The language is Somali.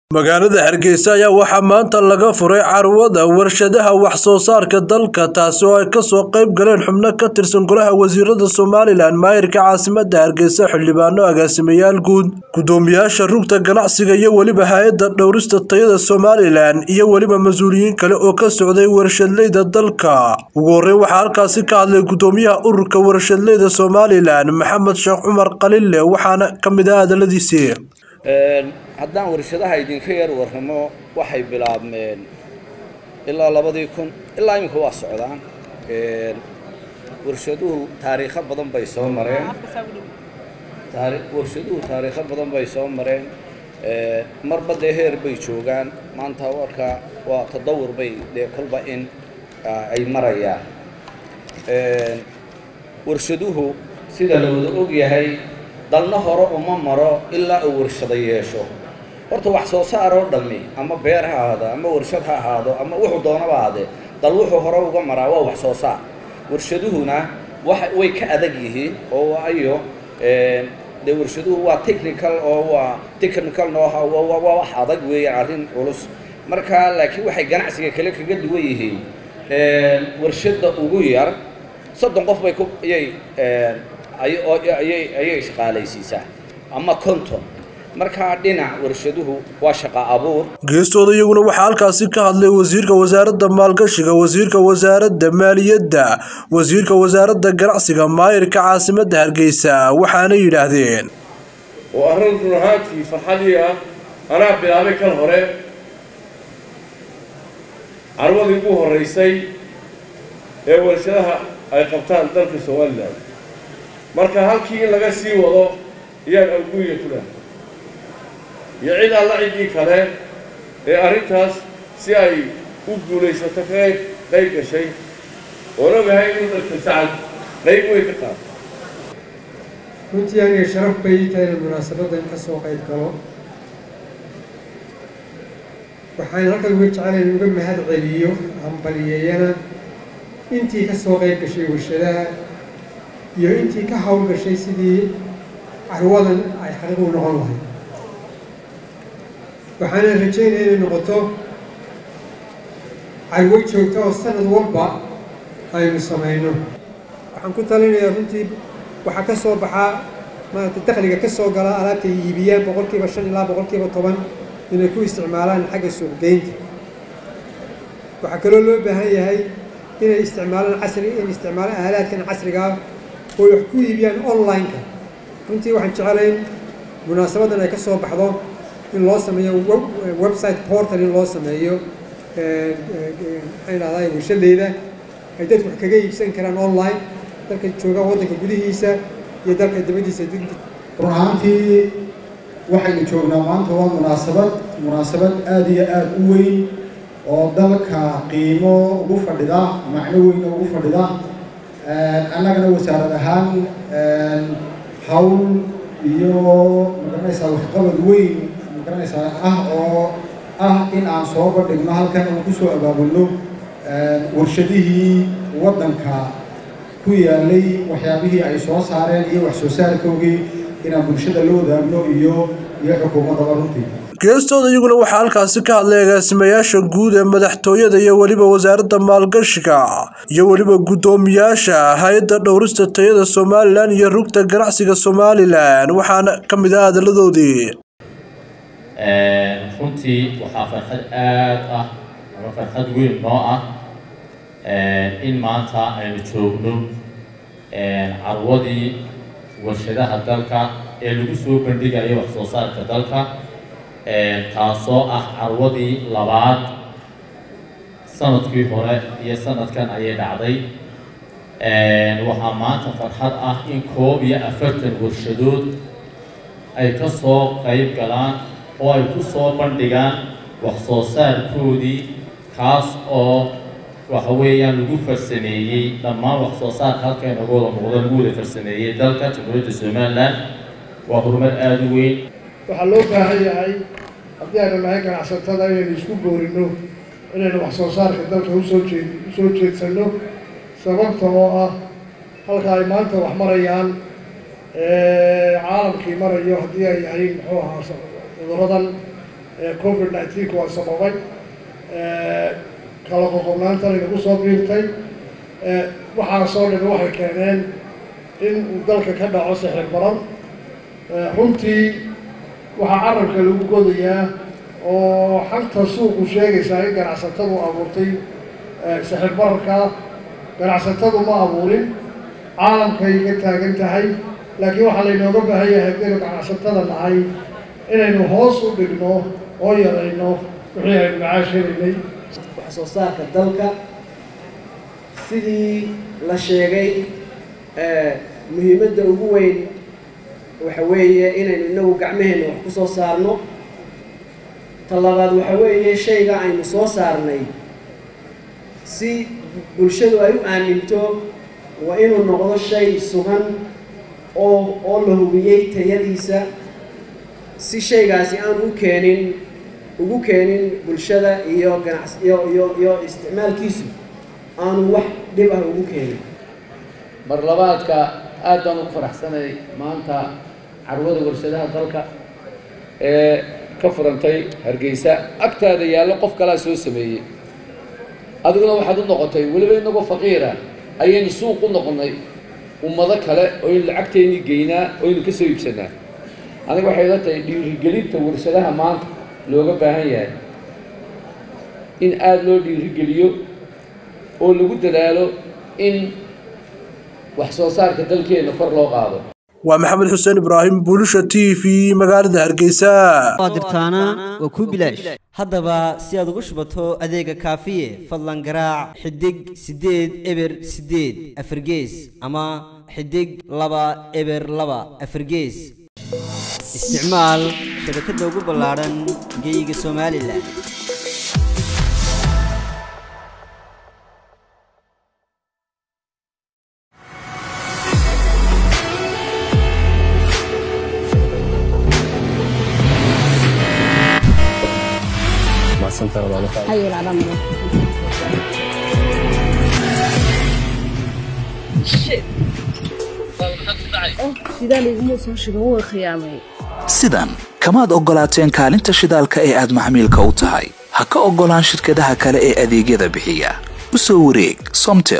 magaalada hargeysa ayaa waxaa maanta laga furay carwada warshadaha wax soo saarka dalka taasi oo ay kasoo qayb galeen xubno ka tirsan golaha wasiirada somalilan maayirka caasimada hargeysa xildhibaano agaasimayaal guud gudoomiyaasha rugta ganacsiga iyo weliba hay-adda dhowrista tayada somalilan iyo weliba mas-uuliyiin kale oo ka socday warshadleyda dalka ugu horeyn waxaa halkaasi ka hadlay gudoomiyaha ururka warshadleyda somalilan maxamed sheekh cumar qalile waxaana kamid ah hadaladiisii haddaan warshadaha idinka yar warramo waxay bilaabmeen ilaa labadii kun ilaa iminka waa socdaan warshaduhu taariikho badan bay soo mareen warshaduhu taariikho badan bay soo mareen marba dee heer bay joogaan maanta warka waa tadawur bay dee kolba in ay marayaan warshaduhu sida la wada ogyahay dalna hore uma maro ilaa uu warshado yeesho horta wax soo saar oo dhammi ama beer ha ahaado ama warshad ha ahaado ama wuxuu doonaba ahaadee dal wuxuu hore uga maraa waa wax soo saar warshaduhuna waxa way ka adag yihiin oo waayo dee warshaduhu waa technical oo waa technical nooha waa wax adag weeyaan arrin culus marka laakiin waxay ganacsiga kale kaga duwan yihiin warshadda ugu yar soddon qof bay ku ayay ayay shaqaalaysiisaa ama konton markaa dhinac warshaduhu waa shaqa abuur geestooda iyaguna waxaa halkaasi ka hadlay wasiirka wasaaradda maalgashiga wasiirka wasaaradda maaliyadda wasiirka wasaaradda ganacsiga maayirka caasimadda hargeysa waxaana yidhaahdeen oo arrin run ahaantii farxadii ah anaa bilaabay kan hore carwadii ugu horreysay ee warshadaha ay qabtaan dalka somalilan marka halkii in laga sii wado ayaan alguuya ku dhahay iyo cid alla ciddii kale ee arrintaas si ay u guulaysato ka qayb gashay oon ogahay inuu dalka sacad qayb weyn ka qaato runtii aniga sharaf bay ii tahay inaan munaasabaddan ka soo qayb galo waxaan halkan uga jecelayn uga mahad celiyo hambaliyeeyana intii ka soo qayb gashay warshadaha iyo intii ka hawl gashay sidii carwadan ay xaqiiq u noqon lahayd waxaana rajaynaya inay noqoto carwo joogta oo sanad walba aynu samayno waxaan ku talinayaa runtii waxaa ka soo baxaa maarata dakhliga ka soo gala alaabta ay iibiyaan boqol kiiba shan ilaa boqol kiiba toban inay ku isticmaalaan xagga suuqgeynta waxaa kaloo loo baahan yahay inay isticmaalaan casri in isticmaalaan aalaadkan casrigaa oo wax ku iibiyaan online-ka runtii waxaan jecelayn munaasabaddan ay ka soo baxdo in loo sameeyo website portal in loo sameeyo maxaan dhahdaa warshadeyda ay dadku wax kaga iibsan karaan online dalka jooga waddanka gudihiisa iyo dalka dibaddiisa run ahaantii waxaynu joognaa maanta waa munaasabad munaasabad aada iyo aada u weyn oo dalka qiimo ugu fadhida macno weyna ugu fadhida annagana wasaarad ahaan hawl iyo magaranaysaa waxqabad weyn magaranaysaa ah oo ah in aan soo bandhigno halkan aan kusoo abaabulno warshadihii waddanka ku yaalay waxyaabihii ay soo saareen iyo wax soo saarkoogii inaan bulshada la wadaagno iyo iyo xukuumaddaba runtii geestooda iyaguna waxaa halkaasi ka hadlay agaasimayaasha guud ee madaxtooyada iyo weliba wasaaradda maalgashiga iyo weliba guddoomiyaasha hay-adda dhowrista tayada somalilan iyo rugta ganacsiga somalilan waxaana ka mid ah hadaladoodii runtii waxaa farxad aad ah ama farxad weyn noo ah in maanta aynu joogno carwadii warshadaha dalka ee lagu soo bandhigayo wax soo saarka dalka taasoo ah carwadii labaad sanadkii hore iyo sanadkan ayay dhacday waxaa maanta farxad ah in koob iyo afartan warshadood ay ka soo qayb galaan oo ay ku soo bandhigaan wax soo saarkoodii kaas oo waxa weeyaan lagu farsameeyey dhammaan wax soo saarka halka inaga wada muuqda lagu wada farsameeyey dalka jamhuuriyadda somalilan waa horumar aada u weyn waxaa loo baahan yahay haddii aynu nahay ganacsatada inaynu isku boorino inaynu wax soo saarka dalka usoo jeed usoo jeedsanno sababta oo ah halka ay maanta wax marayaan caalamkii marayo haddii ay yahay muxuu ahaa cuduradan covid nineteen waa sababay kala qoqobnaantan inagu soo biirtay waxaasoo dhami waxay keeneen in uu dalka ka dhaco sixir baran runtii waxaa carabka lagu godayaa oo xanta suuqu sheegaysaa in ganacsatadu abuurtay sixir bararka ganacsatadu ma abuurin caalamkay ka taagan tahay laakiin waxaa laynooga baahan yahay haddaynu ganacsatada nahay inaynu hoos u dhigno oo yarayno wixii aynu macaashelaynay wax soo saarka dalka sidii la sheegay muhiimadda ugu weyn waxa weeye inaynu inagu gacmaheenna wax ku soo saarno ta labaad waxa weeye shayga aynu soo saarnay si bulshadu ay u aaminto waa inuu noqdo shay sugan oo oo la hubiyey tayadiisa si shaygaasi aan u keenin ugu keenin bulshada iyo ganacs iyo iyo iyo isticmaalkiisu aanu wax dhib ah ugu keenin mar labaadka aad baan ugu faraxsanay maanta carwada warshadaha dalka ee ka furantay hargeysa agtaada yaallo qof kalaa soo sameeyey adiguna waxaad u noqotay weliba inagoo faqiira ayaynu suuq u noqonnay ummado kale oynu lacagteennii geynaa oynu ka soo iibsanaa aniga waxay la tahay dhiirigelinta warshadaha maanta looga baahan yahay in aada loo dhiirigeliyo oo lagu dadaalo in wax soo saarka dalkeenna kor loo qaado waa maxamed xuseen ibraahim buulisha t v magaalada hargeysa dirtaana waa kuu bilaash haddaba si aad ugu shubato adeega kaafiye fadlan garaac xidig siddeed eber siddeed afargees ama xidig laba eber laba afargees isticmaal shabakadda ugu ballaadhan geyga somalilan sidan kamaad oggolaateen kaalinta shidaalka ee aad maxmiilka u tahay ha ka oggolaan shirkadaha kale ee adeegyada bixiya u soo wareeg somtel